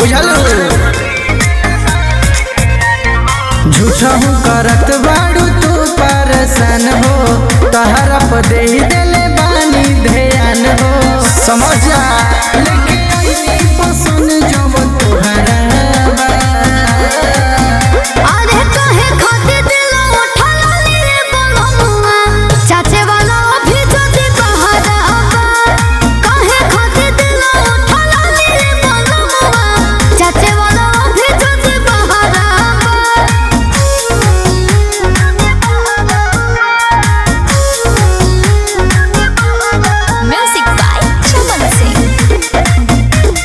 बुझल झूठहू करत बाड़ू तू परेशान हो तहरा पर दे देले बानी ध्यान हो समझ जा लेके आई पसंद जब तोहरा बा। अरे काहे खातिर दिल उठल रे बनमुआ चाचे वाला भी जदी बहारा काहे खातिर दिल उठल रे बनमुआ चाचे वाला भी जदी बहारा म्यूजिक बाय चमन सिंह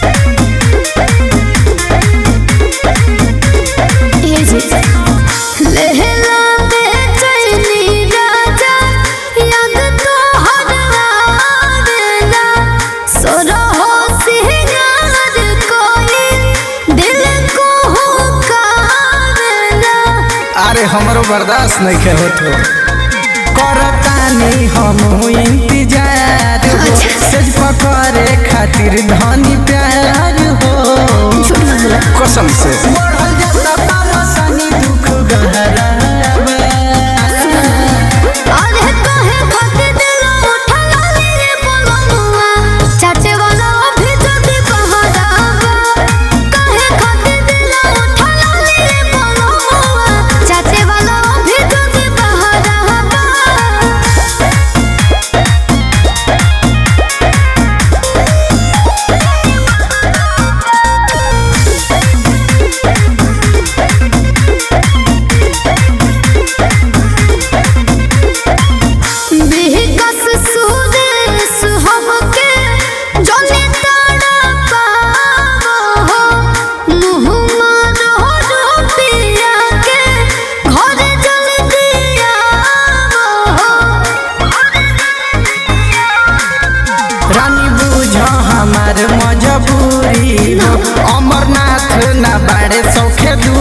लहला बेचैनी राजा याद तो हर आवेला सोरहो सिंगार कोई दिल को हुकावेला अरे हमरो बर्दाश्त नहीं के होत हो करतानी हम इंतजार हो अच्छा। सज पकड़े खातिर धनी प्यार हो कसम से बढ़ल जाता परेशानी दुख गहरा बा। अरे काहे खातिर दिल उठल रे बनमुआ चाचे वाला भी जदी बहारा काहे खातिर दिल उठल रे बनमुआ चाचे वाला भी जदी बहारा बिहकस सुदेश हमके जने ताड़ा पावो हो मुँह मारो रुपिया के घर जल्दी आवो रानी बुझ हमार मजबूरी हो अमरनाथ ना बाड़े सौखे दूरी